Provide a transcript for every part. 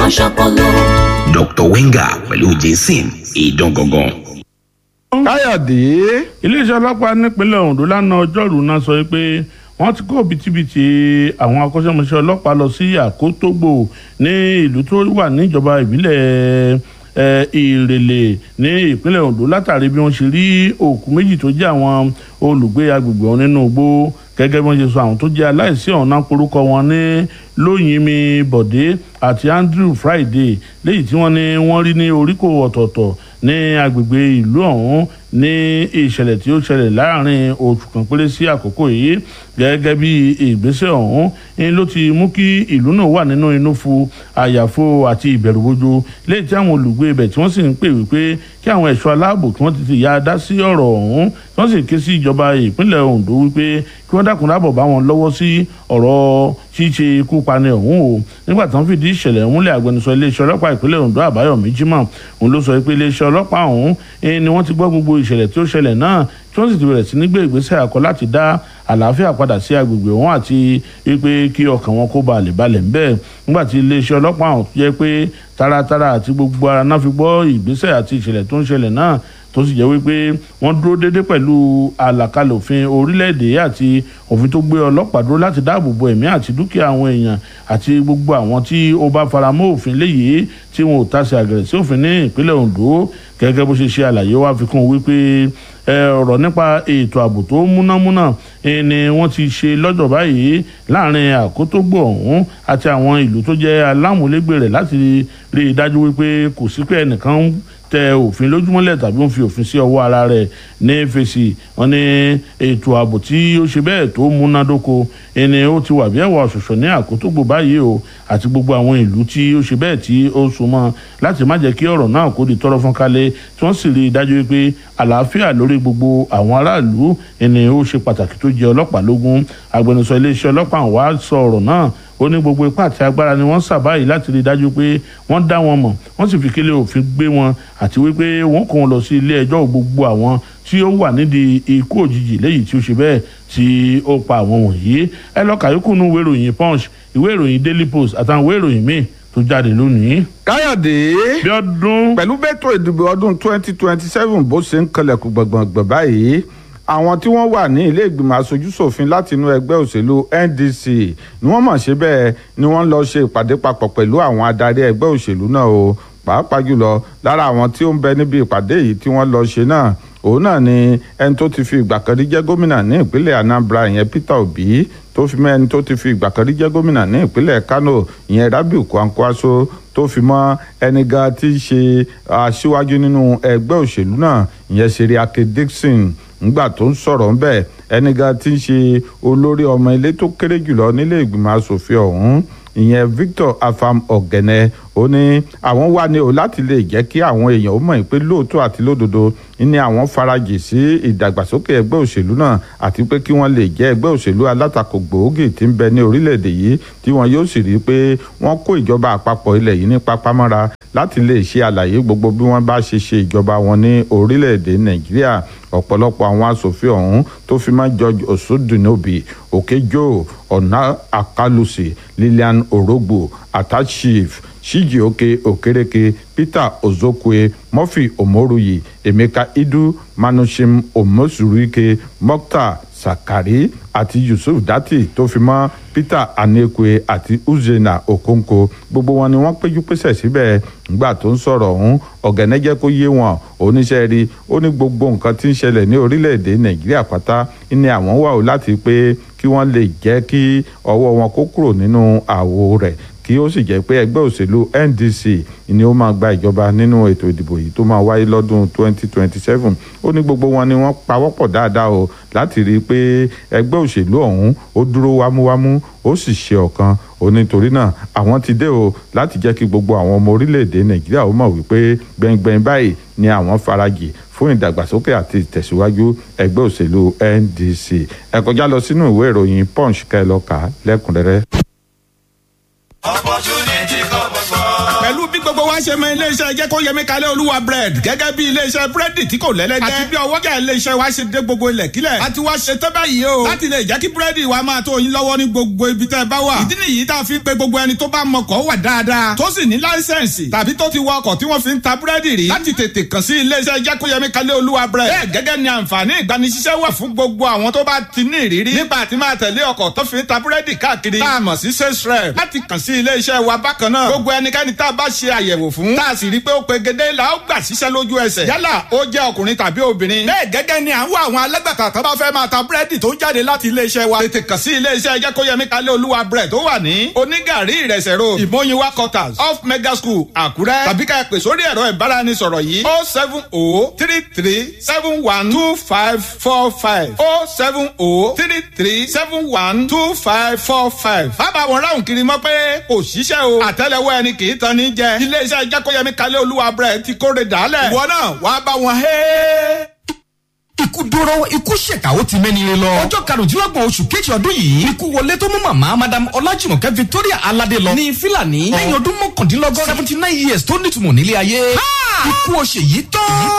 máa ṣọpọlọ. Dr. Wenger pẹ̀lú Jason ìdán gangan. káyọ̀dé iléeṣẹ́ ọlọ́pàá nípínlẹ̀ Ondo lánàá ọjọ́rùú náà sọ pé wọ́n ti kó bìtìbìtì àwọn akọ́ṣẹ́mọṣẹ́ ọlọ́pàá lọ sí àkótógbò ní ìlú tó wà níjọba ìbílẹ̀ eh, ìrèlè ní ìpínlẹ̀ Ondo látàrí bí wọ́n ṣe rí òkú méjì tó jẹ́ àwọn olùgbé agbègbè ọ̀hún nínú igbó gẹ́gẹ́ bí wọ́n ṣe sọ àwọn tó jẹ́ aláìsí ọ̀hún náà porúkọ wọn ní lóyìnmi bọ̀dé àti Andrew Friday léyìí tí wọ́n ní wọ́n rí ní oríkò ọ̀tọ̀ọ̀tọ̀ ní agbègbè ìlú ọ̀hún ní ìṣẹ̀lẹ̀ tí ó ṣẹlẹ̀ láàrin oṣù kan péré sí àkókò yìí gẹ́gẹ́ bí ìgbésẹ̀ ọ̀hún ń ló ti mú kí ìlú náà wà nínú inú fu àyàfo àti ìbẹ̀rùbojo léyìí tí àwọn olùgbé ibẹ̀ tí wọ́n sì ń pè wípé kí àwọn ẹ̀ṣọ́ aláàbò kí wọ́n ti ti ya dá sí ọ̀rọ̀ ọ̀hún tí wọ́n sì ké sí ìjọba ìpínlẹ̀ Ondo wípé kí wọ́n dákun dábọ̀ bá wọn lọ́wọ́ sí ọ̀rọ̀ ṣíṣe ikú pani ọ̀hún o nígbà tí wọ́n fìdí ìṣẹ̀lẹ̀ ọ̀hún lé agbẹnusọ iléeṣẹ́ ọlọ́pàá ìpínlẹ̀ Ondo Àbáyọ̀mí Jimoh òun ló sọ pé iléeṣẹ́ ọlọ́pàá ọ̀hún ni wọ́n ti gbọ́ gbogbo ìṣẹ̀lẹ̀ tí ó ṣẹlẹ̀ náà tí wọ́n sì ti bẹ̀rẹ̀ sí ní gbé ìgbésẹ̀ àkọ́ láti dá àlàáfíà padà sí agbègbè ọ̀hún àti wípé kí ọkàn wọn kó balẹ̀ balẹ̀ ń bẹ́ẹ̀ nígbà tí iléeṣẹ́ ọlọ́pàá ọ̀hún jẹ́ pé taratara àti gbogbo ara náà fi gbọ́ ìgbésẹ̀ àti ìṣẹ̀lẹ̀ tó ń ṣẹlẹ̀ náà tó sì jẹ́ wípé wọ́n dúró déédéé pẹ̀lú àlàkalẹ̀ òfin orílẹ̀-èdè àti òfin tó gbé ọlọ́pàá dúró láti dáàbò bo ẹ̀mí àti dúkìá àwọn èèyàn àti gbogbo àwọn tí ó bá faramọ́ òfin léyìí tí wọn ò tasẹ̀ àgẹ̀rẹ̀ sí òfin ní ìpínlẹ̀ Ondo gẹ́gẹ́ bó ṣe ṣe àlàyé wá fi kún wípé ọ̀rọ̀ nípa ètò ààbò tó múnámúná ni wọ́n ti ṣe lọ́jọ́ báyìí láàrin àkótógbò ọ̀hún àti àwọn ìlú tó jẹ́ alámúlégbè rẹ̀ láti rí i dájú wípé kò sí pé ẹnìkan tẹ òfin lójúmọ́lẹ̀ tàbí ó fi òfin sí ọwọ́ ara rẹ̀ ní fèsì wọn ní ètò ààbò tí ó ṣe bẹ́ẹ̀ tó múnádóko ẹni ó ti wà bí ẹ̀wà ṣọ̀ṣọ̀ ní àkótógbò báyìí o àti gbogbo àwọn ìlú tí ó ṣe bẹ́ẹ̀ tí ó súnmọ́ láti má jẹ́ kí ọ̀rọ̀ náà kó di tọ́rọ́ fọ́n kálẹ̀ tí wọ́n sì rí i dájú pé àlàáfíà lórí gbogbo àwọn aráàlú ẹni ó ṣe pàtàkì tó jẹ́ ọlọ́pàá lógún agbẹnusọ iléeṣẹ́ ọlọ́pàá wa sọ ọ̀rọ̀ náà ó ní gbogbo ipá àti agbára ni wọ́n sà báyìí láti rí i dájú pé wọ́n dá wọn mọ̀ wọ́n sì fi kélé òfin gbé wọn àti wípé wọ́n kó wọn lọ sí ilé ẹjọ́ gbogbo àwọn tí ó wà nídìí ikú òjijì léyìí tí ó ṣe bẹ́ẹ̀ tí ó pa àwọn wọ̀nyí ẹ lọ kàyókù nú ìwé ìròyìn punch ìwé ìròyìn daily post àtàwọn ìwé ìròyìn míì tó jáde lónìí. káyọ̀dé bí ọdún pẹ̀lú bẹ́tò ìdìbò ọdún twenty twenty seven bó ṣe ń kanlẹ̀kùn gbọ̀ngbọ̀ngbọ̀ báyìí àwọn tí wọ́n wà ní ilé ìgbìmọ̀ aṣojúṣòfin láti inú ẹgbẹ́ òṣèlú NDC ni wọ́n mọ̀ ṣe bẹ́ẹ̀ ni wọ́n lọ ṣe ìpàdé papọ̀ pẹ̀lú àwọn adarí ẹgbẹ́ òṣèlú náà o pàápàá jùlọ lára àwọn tí ó ń bẹ níbi ìpàdé yìí tí wọ́n lọ ṣe náà òun náà ni ẹni tó ti fi ìgbà kan rí jẹ́ gómìnà ní ìpínlẹ̀ Anambra ìyẹn Peter Obi tó fi mọ́ ẹni tó ti fi ìgbà kan rí jẹ́ gómìnà ní ìpínlẹ̀ Kano ìyẹn Rabiu Kwankwaso tó fi mọ́ ẹni gan tí í ṣe aṣíwájú nínú ẹgbẹ́ òṣèlú náà ìyẹn Seriake Dixon ńgbà tó ń sọ̀rọ̀ ńbẹ̀ ẹni gan tí ń ṣe olórí ọmọ ilé tó kéré jùlọ nílé ìgbìmọ̀ asòfin ọ̀hún ìyẹn Victor Afam Ọ̀gẹ̀nẹ̀ ó ní àwọn wà ní o láti lè jẹ́ kí àwọn èèyàn ó mọ̀ pé lóòótọ́ àti lódodo ní àwọn farajì sí ìdàgbàsókè ẹgbẹ́ òṣèlú náà àti pé kí wọ́n lè jẹ́ ẹgbẹ́ òṣèlú alátakò gbòógì tí ń bẹ ní orílẹ̀-èdè yìí tí wọ́n yóò sì rí i pé wọ́n kó ìjọba àpapọ̀ ilẹ̀ yìí ní pápámọ́ra láti lè ṣe àlàyé gbogbo bí wọ́n bá ṣe ṣe ìjọba wọn ní orílẹ̀-èdè Nàìjíríà ọ̀pọ̀lọpọ̀ àwọn asòfin ọ̀hún tó fi mọ́ George Osodunobi Okejo Ọ̀nà Akalusi Lilian Orogbo Atachif Chijioke Okereke Peter Ozokwe Murphy Omoruyi Emeka Idu Manushim Omosurike Mokta Sakari àti Yusuf Dati tó fi mọ́ Peter Anekwe àti Uzena Okonko gbogbo wọn ni wọ́n péjú pésẹ̀ síbẹ̀ nígbà tó ń sọ̀rọ̀ ọ̀hún ọ̀gẹ̀nẹ́ jẹ́ kó yé wọn oníṣẹ́ rí ó ní gbogbo nǹkan tí ń ṣẹlẹ̀ ní orílẹ̀-èdè Nàìjíríà pátá ní àwọn wà ó láti pé kí wọ́n lè jẹ́ kí ọwọ́ wọn kó kúrò nínú àwo rẹ̀ kí ó sì jẹ́ pé ẹgbẹ́ òṣèlú NDC ni ó máa gba ìjọba nínú ètò ìdìbò yìí tó máa wáyé lọ́dún 2027 ó ní gbogbo wọn ni wọ́n pawọ́pọ̀ dáadáa o láti rí i pé ẹgbẹ́ òṣèlú ọ̀hún ó dúró wámúwámú ó sì ṣe ọ̀kan ó nítorí náà àwọn ti dé o láti jẹ́ kí gbogbo àwọn ọmọ orílẹ̀-èdè Nàìjíríà ó mọ̀ wípé gbẹ̀ngbẹ̀ng báyìí ni àwọn farajì fún ìdàgbàsókè àti ìtẹ̀síwájú ẹgbẹ́ òṣèlú NDC ẹ kọjá lọ sínú ìwé ìròyìn Punch kẹ́ ẹ lọ kà á lẹ́kùnrẹ́rẹ́. opportunity kọ́ gbogbo. pẹ̀lú bí gbogbo wa ṣe mọ iléeṣẹ́ jẹ́ kó yẹmi kalẹ̀ olúwa bread gẹ́gẹ́ bí iléeṣẹ́ búrẹ́dì tí kò lẹ́lẹ́gbẹ́ àti bí ọwọ́jà iléeṣẹ́ wa ṣe dé gbogbo ilẹ̀ kílẹ̀ a ti wá ṣe tẹ́ báyìí o láti lè jẹ́ kí búrẹ́dì wa máa tó yín lọ́wọ́ ní gbogbo ibi tẹ́ ẹ bá wà ìdí nìyí tá a fi ń pe gbogbo ẹni tó bá mọkọ̀ wà dáadáa tó sì ní láísẹ̀nsì tàbí tó ti wọ ọkọ̀ tí wọ́n fi ń ta búrẹ́dì rí láti tètè kàn sí iléeṣẹ́ jẹ́ kó yẹmi kalẹ̀ olúwa bread bẹ́ẹ̀ gẹ́gẹ́ ni àǹfààní ìgbanisíṣẹ́ wà fún gbogbo àwọn tó bá ti ní ìrírí nípa àti máa tẹ̀lé ọkọ̀ tó fi ń ta búrẹ́dì káàkiri tá a mọ̀ sí sales rep láti kàn sí iléeṣẹ́ wa bákan náà gbogbo ẹnikẹ́ni tá a bá ṣe àyẹ̀wò fún tá a sì rí i pé ó pegedé la ó gbà síṣẹ́ lójú ẹsẹ̀ yálà ó jẹ́ ọkùnrin tàbí obìnrin bẹ́ẹ̀ gẹ́gẹ́ ni à ń wá àwọn alágbàtà tó bá fẹ́ máa ta búrẹ́dì tó jáde láti iléeṣẹ́ wa tètè kàn sí iléeṣẹ́ jẹ́ kó yẹmi kalẹ̀ olúwa bread tó wà ní onígàrí ìrẹsẹ̀ road ìmọ̀yinwá quarters off mega school àkúrẹ́ tàbí ká ẹ pè sórí ẹ̀rọ ìbáraẹnisọ̀rọ̀ yìí oh seven oh three three seven one two five four five oh seven oh three three seven one two five four five. bàbá wọn ráhùn kiri mọ́ pé kò ṣiṣẹ́ o àtẹ́lẹwọ́ ẹni kì í tan ní jẹ iléeṣẹ́ jákòyẹmí kalẹ̀ olúwa bread ti kóre dàálẹ̀ ìwọ náà wàá bá wọn hẹ́ẹ́ ikú dóró ikú ṣèkà ó ti mẹ́ni lọ. ọjọ́ karùndínlọ́gbọ̀n oṣù kejì ọdún yìí ikú wọlé tó mú màmá madam ọlájùmọ̀kẹ́ victoria aládé lọ. ní fílàní lẹ́yìn ọdún mọ́kàndínlọ́gọ́rin seventy nine years tó nítumọ̀ nílé ayé. ikú o ṣe yìí tán.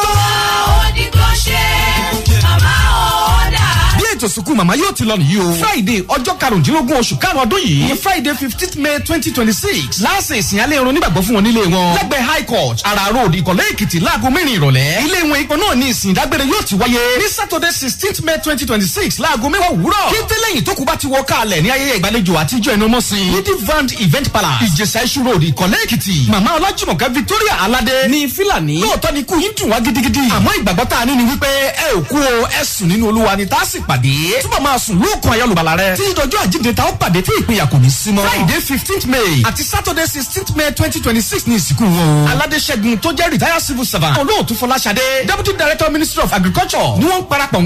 ó ní kò ṣe màmá ó dà. bí ètò ìsìnkú màmá yóò ti lọ nìyí o. friday ọjọ́ karùndínlógún oṣù karùn ọdún yìí ní friday fifteenth may twenty twenty six láàṣẹ ìsìn alẹ́ irun nígbàgbọ́ fún wọn nílé wọn. lẹ́gbẹ̀ẹ́ high court ara road ìkọ̀lẹ́ èkìtì láago mẹ́rin ìrọ̀lẹ́. ilé wọn ipò náà ní ìsìn ìdágbére yóò ti wáyé ní saturday sixteenth may twenty twenty six láago mẹ́wàá òwúrọ̀. kété lẹ́yìn tó kù bá ti wọ káàlẹ̀ ní ayẹyẹ ìgbàlejò àtijọ́ ẹnu mọ́ sí. ní divand event palace ìjẹsà iṣu road ìkọ̀lẹ́ èkìtì. màmá ọlájùmọ̀kẹ́ victoria aládé ní fílàní. lóòótọ́ ni ikú yín dùn wá gidigidi. àmọ́ ìgbàgbọ́ tá a ní ni wípé ẹ ò kú o ẹ sùn nínú olúwa ni tá a sì pàdé. túbọ̀ máa sùn lóòkàn ayọ̀lùbàlà rẹ. tí ìdọ̀jọ́ àjíǹde ta ó pàdé tí ìpínyà kò ní sí mọ́. friday fifteenth may àti saturday sixteenth may twenty twenty six ní ìsìnkú wọn. aládé ṣẹ́gun tó jẹ́ retired civil servant. olóòtú fọláṣadé deputy director ministry of agriculture ni wọ́n ń parapọ̀